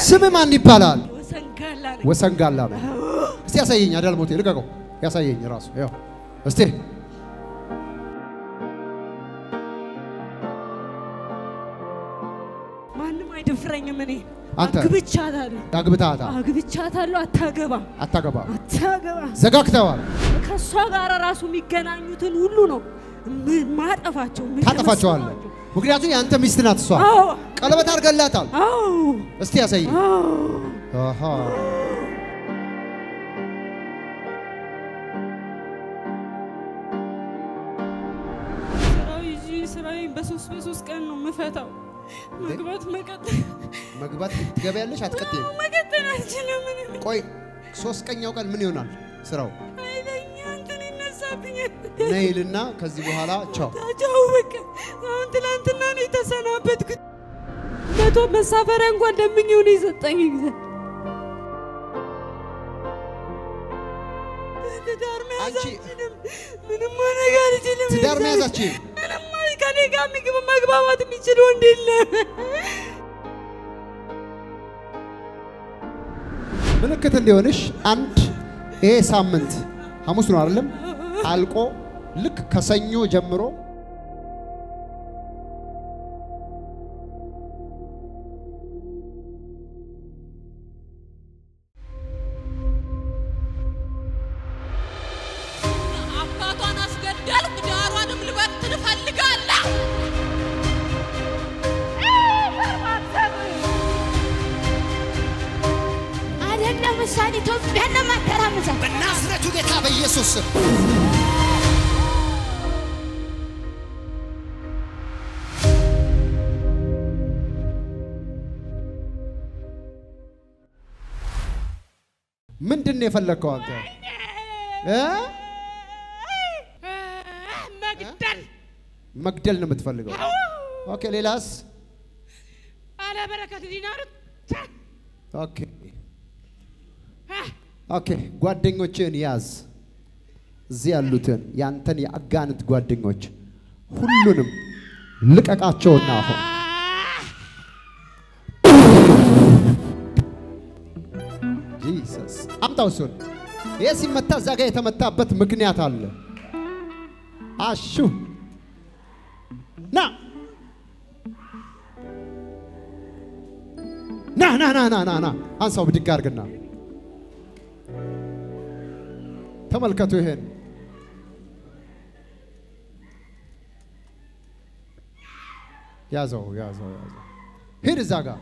ስም ማን ይባላል? ወሰንጋላ ነኝ። ወሰንጋላ ነው። እስቲ ያሳየኝ። አዳልሞቴ ልቀቀው፣ ያሳየኝ ራሱ ያው እስቲ ማንም አይደፍረኝም። እኔ አንተ? አግብቻታለሁ አግብታታ አግብቻታለሁ። አታገባም አታገባ አታገባም። ዘጋግተዋል። ከእሷ ጋር ራሱ የሚገናኙትን ሁሉ ነው ም- ማጠፋቸው ታጠፋቸዋለህ። የምደመስሳቸው። ምክንያቱም የአንተ ሚስት ናት እሷ። አዎ ቀለበት አድርገላታል። አዎ እስቲ ያሳየኝ። አዎ አሃ ስራው ይዤ ስራዬን በሶስት በሶስት ቀን ነው የምፈታው። መግባት መቀጠል መግባት ትገቢያለሽ? አትቀጥይም? መቀጠል አልችልም። እኔ ቆይ ሶስት ቀኛው ቀን ምን ይሆናል ስራው? ኃይለኛ እንትን ይነሳብኛል። ነይልና ከዚህ በኋላ ቻው። ታጫው በቃ አሁን ትናንትና ነው የተሰናበትኩት። መቶ መሳፈሪያ እንኳን ለምኜው ነው የሰጠኝ ጊዜ ትዳር መያዝ አንቺ- አልችልም። ምንም ማድረግ አልችልም። ትዳር መያዛችን ምንም ማለት ከኔ ጋር ምግብ መግባባት የሚችል ወንድ የለም። ምልክት እንዲሆንሽ አንድ ይሄ ሳምንት ሐሙስ ነው አይደለም? አልቆ ልክ ከሰኞ ጀምሮ አባቷን አስገደልኩ፣ ዳሯንም ልበትን እፈልጋለሁ። አይደለም እሷን ኢትዮጵያን ለማተራመሳት በናዝሬቱ ጌታ በኢየሱስ ስም ምንድን ነው የፈለግከው አንተ እ? መግደል መግደል ነው የምትፈልገው? ኦኬ ሌላስ? አለ በረከት ዲናር ኦኬ ኦኬ ጓደኞችን ያዝ። እዚህ ያሉትን ያንተን የአጋንንት ጓደኞች ሁሉንም ልቀቃቸውና አሁን ጂሰስ አምጣው እሱን። ይህ ሲመታ እዛ ጋር የተመታበት ምክንያት አለ። አሹ ና ና ና ና ና ና ና አንሳው ብድግ አድርግና ተመልከቱ ይሄን ያዘው ያዘው ያዘው ሂድ እዛ ጋር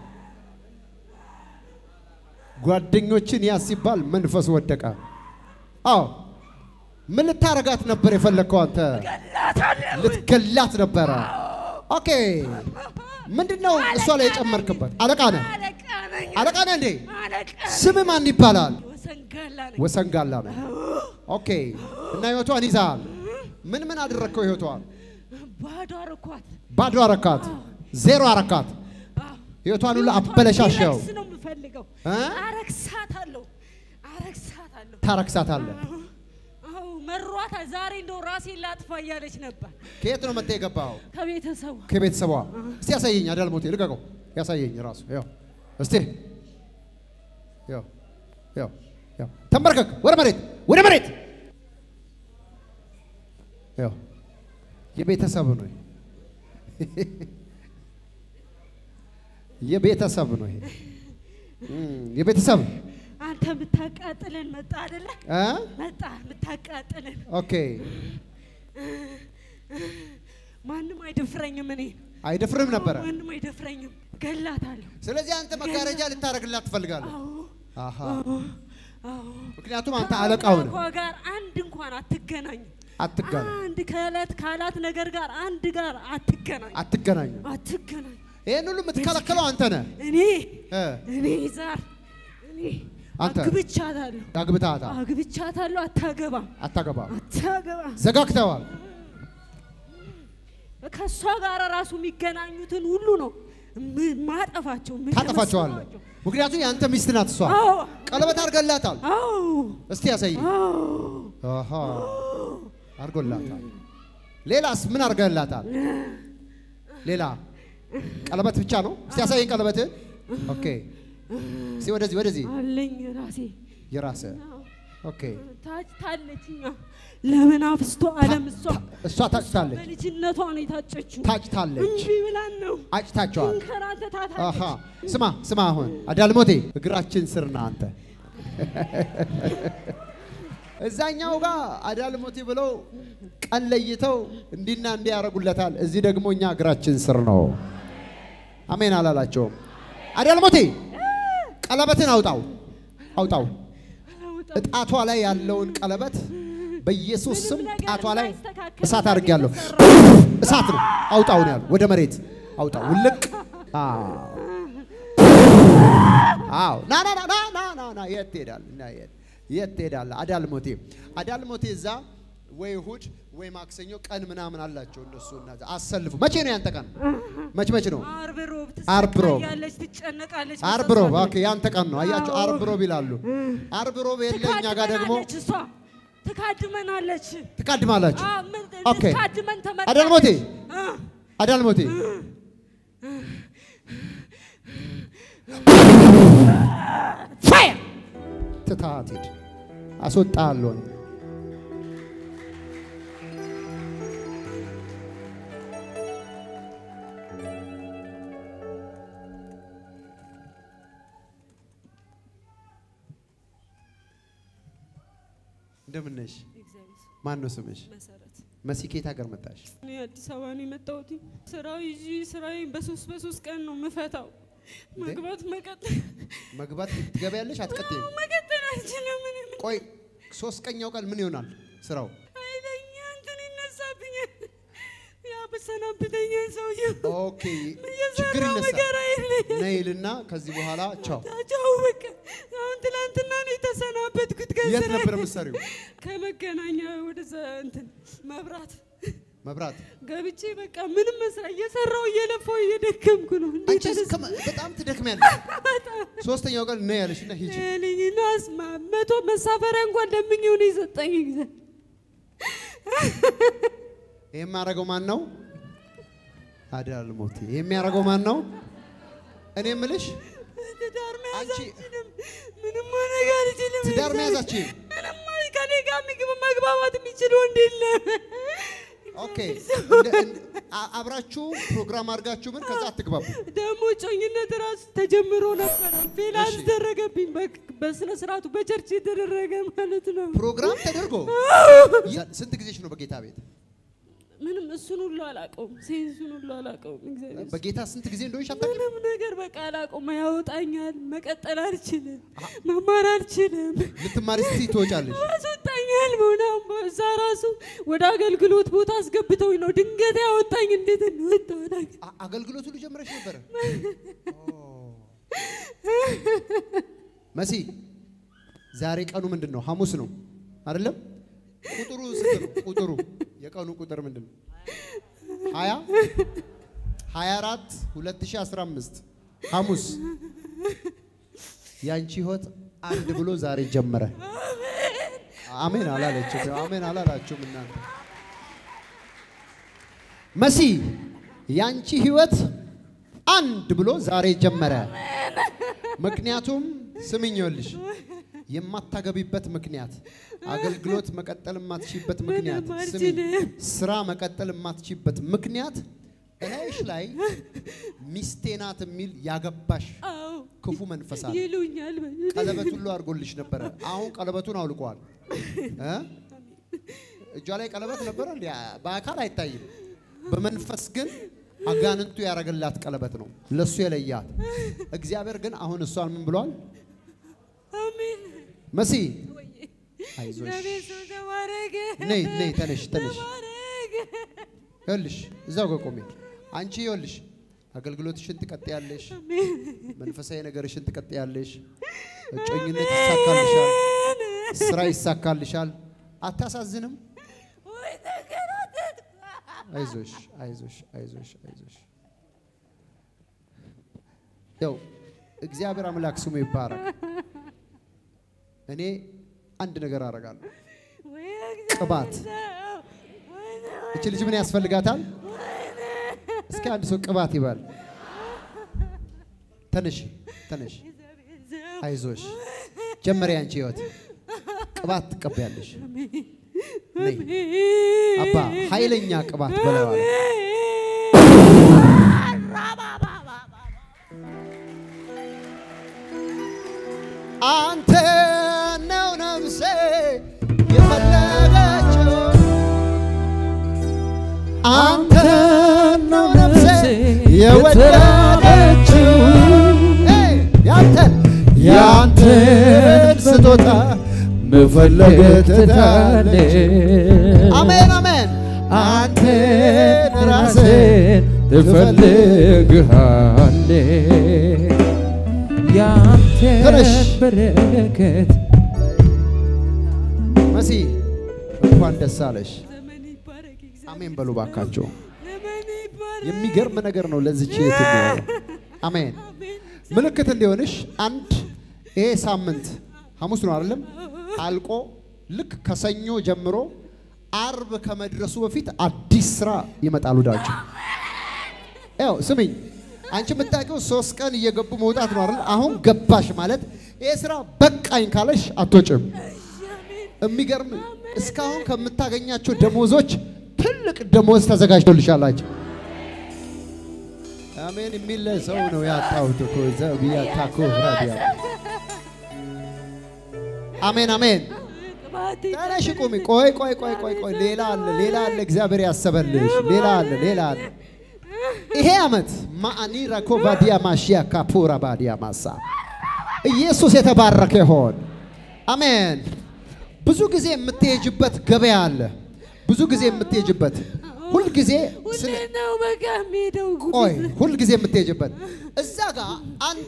ጓደኞችን ያዝ ሲባል መንፈስ ወደቀ አዎ ምን ልታረጋት ነበር የፈለግከው አንተ ልትገላት ነበረ ኦኬ ምንድን ነው እሷ ላይ የጨመርክበት አለቃ ነህ አለቃ ነኝ። አለቃ ነህ እንዴ አለቃ ስም ማን ይባላል ወሰንጋላ ነኝ። ወሰንጋላ ነው ኦኬ እና ህይወቷን ይዛል ምን ምን አደረግከው ህይወቷን ባዶ አረኳት። ባዶ አረካት ዜሮ አረካት ህይወቷን ሁሉ አበለሻሸው ረክስ ነው የምፈልገው። እ? አረክሳታለሁ፣ አረክሳታለሁ። ታረክሳታለህ አዎ መሯታ። ዛሬ እንደው ራሴን ላጥፋ እያለች ነበር ከየት ነው መጥተህ የገባኸው ከቤተሰቡ ከቤተሰቧ እስቲ ያሳየኝ አዳልሞቴ ልቀቀው ያሳየኝ ራሱ ያው እስቲ ያው ያው ያው ተንበርከክ ወደ መሬት ወደ መሬት ያው የቤተሰብ ነው ይሄ። የቤተሰብ ነው ይሄ እም፣ የቤተሰብ አንተ የምታቃጥለን መጣ አይደለ? እ መጣ የምታቃጥለን። ኦኬ ማንም አይደፍረኝም። እኔ አይደፍርም ነበረ ማንም አይደፍረኝም። ገላታለሁ። ስለዚህ አንተ መጋረጃ ልታደርግላት ትፈልጋለህ አዎ አሃ አዎ። ምክንያቱም አንተ አለቃው ነህ ከአምላኳ ጋር አንድ እንኳን አትገናኝም። አትገናኝ አንድ ከዕለት ካላት ነገር ጋር አንድ ጋር አትገናኝ አትገናኙ አትገናኝ። ይህን ሁሉ የምትከለከለው አንተ ነህ እኔ እ እኔ ዛር እኔ አንተ? አግብቻታለሁ አግብታታ አግብቻታለሁ። አታገባም አታገባም አታገባም። ዘጋግተዋል ከእሷ ጋር ራሱ የሚገናኙትን ሁሉ ነው ም- ማጠፋቸው ታጠፋቸዋለህ የምደመስሳቸው። ምክንያቱም የአንተ ሚስት ናት እሷ አዎ ቀለበት አድርገላታል አዎ እስቲ ያሳይ አዎ አሃ አድርጎላታል ሌላስ ምን አድርገላታል ሌላ ቀለበት ብቻ ነው እስቲ ያሳየኝ ቀለበትህን ኦኬ እስኪ ወደዚህ ወደዚህ አለኝ ራሴ የራሰ ኦኬ ታጭታለችኛ ለመናፍስቱ ዓለም እሷ እሷ ታጭታለች በልጅነቷ ነው የታጨችው። ታጭታለች እምቢ ብላን ነው አጭታቸዋል እንከራተታታለች። አሃ ስማ ስማ አሁን አዳልሞቴ እግራችን ስር ና አንተ እዛኛው ጋር አዳልሞቴ ብለው ቀን ለይተው እንዲና እንዲህ ያደርጉለታል። እዚህ ደግሞ እኛ እግራችን ስር ነው። አሜን አላላቸውም። አዳልሞቴ ቀለበትን አውጣው አውጣው። እጣቷ ላይ ያለውን ቀለበት በኢየሱስ ስም ምንም ነገር ጣቷ ላይ እንዳይስተካከል እሳት ነገር አድርጌያለሁ። እየሰራሁ እሳት ነው። አውጣው ነው ያለው። ወደ መሬት አውጣው። ውልቅ አዎ አዎ ና ና ና ና ና ና ና የት ትሄዳለህ? ና የት የት ትሄዳለህ? አዳልሞቴ አዳልሞቴ እዛ ወይ እሑድ ወይ ማክሰኞ ቀን ምናምን አላቸው እነሱ እና እዛ አሰልፉ። መቼ ነው ያንተ ቀን? መቼ መቼ ነው? አርብ ሮብ አርብ ሮብ። ትሰቃያለች፣ ትጨነቃለች። አርብ ሮብ። ኦኬ ያንተ ቀን ነው። አያቸው አርብ ሮብ ይላሉ። አርብ ሮብ የለ እኛ ጋር ደግሞ ትካድመናለች እሷ ትካድመናለች። ትቃድማላችሁ። አዎ፣ ምን- ኦኬ ልትካድመን ተመርጣለች። አዳልሞቴ አ፣ አዳልሞቴ ፋየር ትታት ሂድ አስወጣለሁ። እንደምን ነሽ? ማን ነው ስምሽ? መሰረት መሲ ከየት ሀገር መጣሽ? እኔ አዲስ አበባ ነው የመጣሁት። ስራው ይዤ ስራዬን በሶስት በሶስት ቀን ነው የምፈታው። መግባት መቀጠል መግባት ትገቢያለሽ? አትቀጥይም? መቀጠል አልችልም። ምንም ቆይ ሶስት ቀኛው ቀን ምን ይሆናል ስራው? ኃይለኛ እንትን ይነሳብኛል። ያበሰናብተኛል ሰውዬው። ኦኬ ችግር የሰራው ይነሳል። ነገር አይለኝም። ነይልና ከዚህ በኋላ ቻው። ታጫው በቃ አሁን ትናንትና ነው የተሰናበትኩት የት ከስራ ነበር የምትሰሪው? ከመገናኛ ወደዛ እንትን መብራት መብራት። ገብቼ በቃ ምንም መስራ እየሰራው እየለፋው እየደከምኩ ነው። አንቺ እስከ መ- በጣም ትደክሚያለሽ። ሶስተኛው ቀን ነይ ያለሽና ሂጂ። ልኝናስማ መቶ መሳፈሪያ እንኳን ለምኜው ነው የሰጠኝ ጊዜ ይሄ የሚያደርገው ማን ነው? አዳልሞቴ። ይሄ የሚያደርገው ማን ነው? እኔ የምልሽ ትዳር መያዝ አንቺ አልችልም። ምንም ማድረግ አልችልም። ትዳር መያዝ አትችይም? ምንም ማለት ከኔ ጋር ምግብ መግባባት የሚችል ወንድ የለም። ኦኬ። እንደ- እንደ- አ- አብራችሁ ፕሮግራም አድርጋችሁ ምን ከዛ አትግባቡ። ደግሞ ጮኝነት ራሱ ተጀምሮ ነበረ። ፌል እሺ። አስደረገብኝ። በ- በስነ ስርዓቱ በቸርች የተደረገ ማለት ነው። ፕሮግራም ተደርጎ ያ- ስንት ጊዜሽ ነው በጌታ ቤት? ምንም እሱን ሁሉ አላውቀውም። ሴንሱን ሁሉ አላውቀውም። እግዚአብሔር በጌታ ስንት ጊዜ እንደሆንሽ አታውቂም? ምንም ነገር በቃ አላውቀውም። ያወጣኛል። መቀጠል አልችልም። መማር አልችልም። ልትማሪ ስትይ ትወጫለሽ። ያስወጣኛል። ምናምን በዛ ራሱ ወደ አገልግሎት ቦታ አስገብተውኝ ነው ድንገት ያወጣኝ። እንዴት እንደወጣሁ አላውቅም። አ- አገልግሎት ሁሉ ጀምረሽ ነበረ? መሲ ዛሬ ቀኑ ምንድን ነው? ሐሙስ ነው አይደለም? ቁጥሩ ስንት ነው? ቁጥሩ የቀኑ ቁጥር ምንድን ነው? ሀያ ሀያ አራት ሁለት ሺህ አስራ አምስት ሐሙስ ያንቺ ህይወት አንድ ብሎ ዛሬ ጀመረ። አሜን አላለችም። አሜን አላላችሁም እናንተ መሲ ያንቺ ህይወት አንድ ብሎ ዛሬ ጀመረ። ምክንያቱም ስምኝ ይኸውልሽ የማታገቢበት ምክንያት፣ አገልግሎት መቀጠል የማትችይበት ምክንያት፣ ምንም ስሚኝ አልችልም። ስራ መቀጠል የማትችይበት ምክንያት እላይሽ ላይ ሚስቴ ናት የሚል ያገባሽ አዎ ክፉ መንፈስ አለ። ይሉኛል። ቀለበት ሁሉ አድርጎልሽ ነበረ። አሁን ቀለበቱን አውልቀዋል። እ? እጇ ላይ ቀለበት ነበረ እንዴ? በአካል አይታይም። በመንፈስ ግን አጋንንቱ ያደረገላት ቀለበት ነው፣ ለሱ የለያት። እግዚአብሔር ግን አሁን እሷን ምን ብሏል? አሜን። መሲ አይዞሽ፣ እግዚአብሔር ሰው ተባረከ። ነይ ነይ፣ ተነሽ ተነሽ። ተባረከ። ይኸውልሽ እዛው ጋር ቆሜ። አንቺ ይኸውልሽ አገልግሎትሽን ትቀጥያለሽ፣ መንፈሳዊ ነገርሽን ትቀጥያለሽ፣ እጮኝነት ይሳካልሻል፣ ስራ ይሳካልሻል። አታሳዝንም? ወይ ተንከራተትኩ። አይዞሽ አይዞሽ አይዞሽ አይዞሽ። ያው እግዚአብሔር አምላክ ስሙ ይባረክ። እኔ አንድ ነገር አደርጋለሁ። ወይ ቅባት። እግዚአብሔር ሰው። ወይ እቺ ልጅ ምን ያስፈልጋታል? እስኪ አንድ ሰው ቅባት ይበል። ተነሽ ተነሽ። አይዞሽ ጀመሪ አንቺ ህይወት ቅባት ትቀበያለሽ። ነይ አባ ኃይለኛ ቅባት በላይዋ ላይ አንተ ነው ነፍሴ የፈለገችው አንተ ነው ነፍሴ የወደደችው ኤይ፣ ያንተን ያንተን ስጦታ መፈለግ ትታለች። አሜን አሜን። አንተን ራስን ትፈልግሃለች ያንተ ተነሽ። በረከት መሲ እንኳን ደስ አለሽ። ዘመን ይባረክ እግዚአብሔር። አሜን በሉ ባካቸው። ዘመን ይባረክ። የሚገርም ነገር ነው ለዚች እህት የሚሆነው። አሜን። ምልክት እንዲሆንሽ አንድ ይሄ ሳምንት ሐሙስ ነው አይደለም አልቆ ልክ ከሰኞ ጀምሮ አርብ ከመድረሱ በፊት አዲስ ስራ ይመጣል ወዳችሁ። ያው ስሚኝ፣ አንቺ የምታውቂው ሶስት ቀን እየገቡ መውጣት ነው አይደል? አሁን ገባሽ ማለት ይሄ ስራ በቃኝ ካለሽ አትወጭም። የሚገርም እስካሁን ከምታገኛቸው ደሞዞች ትልቅ ደሞዝ ተዘጋጅቶልሻላችሁ። አሜን የሚል ሰው ነው ያጣሁት እኮ ዘብያ ታኮ ራዲያ አሜን አሜን። ቅባቴ ተነሽ ቁሚ። ቆይ ቆይ ቆይ ቆይ ቆይ ሌላ አለ ሌላ አለ እግዚአብሔር ያሰበልሽ ሌላ አለ ሌላ አለ። ይሄ ዓመት ማአኒ ራኮ ባዲያ ማሽያ ካፑራ ባዲያ ማሳ ኢየሱስ የተባረከ ይሆን። አሜን። ብዙ ጊዜ የምትሄጅበት ገበያ አለ። ብዙ ጊዜ የምትሄጅበት ሁልጊዜ ሁሌ ስለ ነው በቃ የሚሄደው ቆይ ሁል ጊዜ የምትሄጅበት እዛ ጋር አንድ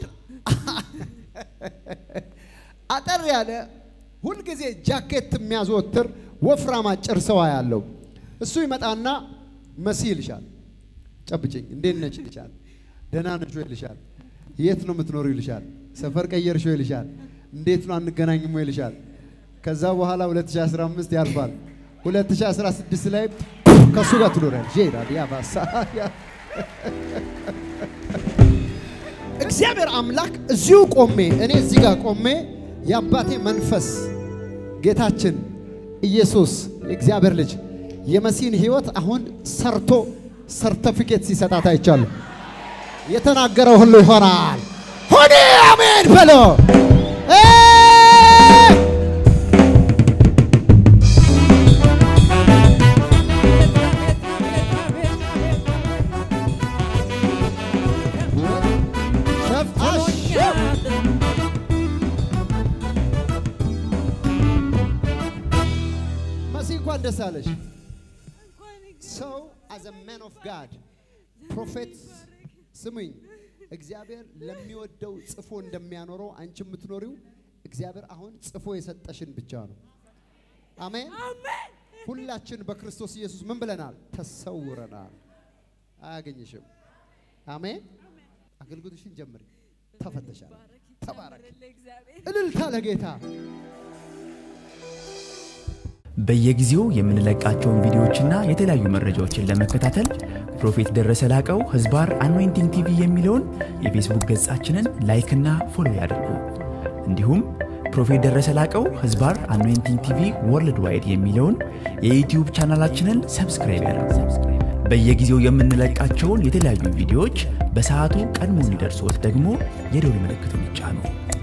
አጠር ያለ ሁል ጊዜ ጃኬት የሚያዘወትር ወፍራም አጭር ሰው ያለው እሱ ይመጣና መሲ ይልሻል። ጨብጭኝ፣ እንዴት ነች ይልሻል። ደህና ነች ወይ ይልሻል። የት ነው የምትኖሩ ይልሻል። ሰፈር ቀየርሽ ወይ ይልሻል። እንዴት ነው አንገናኝም ወይ ይልሻል። ከዛ በኋላ 2015 ያልፋል። 2016 ላይ ከእሱ ጋር ትኖሪያለሽ። ጄራ ዲያባሳ እግዚአብሔር አምላክ እዚሁ ቆሜ እኔ እዚህ ጋር ቆሜ የአባቴ መንፈስ ጌታችን ኢየሱስ የእግዚአብሔር ልጅ የመሲን ህይወት አሁን ሰርቶ ሰርተፊኬት ሲሰጣት አይቻለሁ። የተናገረው ሁሉ ይሆናል። ሆኔ አሜን በሎ እ ሸፍታሽ መሲ እንኳን ደስ አለሽ። ሰው አዘ ማን ኦፍ ጋድ ፕሮፌት ስሙኝ፣ እግዚአብሔር ለሚወደው ጽፎ እንደሚያኖረው አንቺ የምትኖሪው እግዚአብሔር አሁን ጽፎ የሰጠሽን ብቻ ነው። አሜን። ሁላችን በክርስቶስ ኢየሱስ ምን ብለናል? ተሰውረናል። አያገኝሽም። አሜን። አገልግሎትሽን ጀምሪ። ተፈተሻል። ተባረክ። እልልታ ለጌታ በየጊዜው የምንለቃቸውን ቪዲዮዎችና የተለያዩ መረጃዎችን ለመከታተል ፕሮፌት ደረሰ ላቀው ህዝባር አኖይንቲንግ ቲቪ የሚለውን የፌስቡክ ገጻችንን ላይክና ፎሎ ያድርጉ። እንዲሁም ፕሮፌት ደረሰ ላቀው ህዝባር አኖይንቲንግ ቲቪ ወርልድ ዋይድ የሚለውን የዩትዩብ ቻናላችንን ሰብስክራይብ ያድርጉ። በየጊዜው የምንለቃቸውን የተለያዩ ቪዲዮዎች በሰዓቱ ቀድሞ እንዲደርሶት ደግሞ የደውል ምልክቱን ይጫኑ።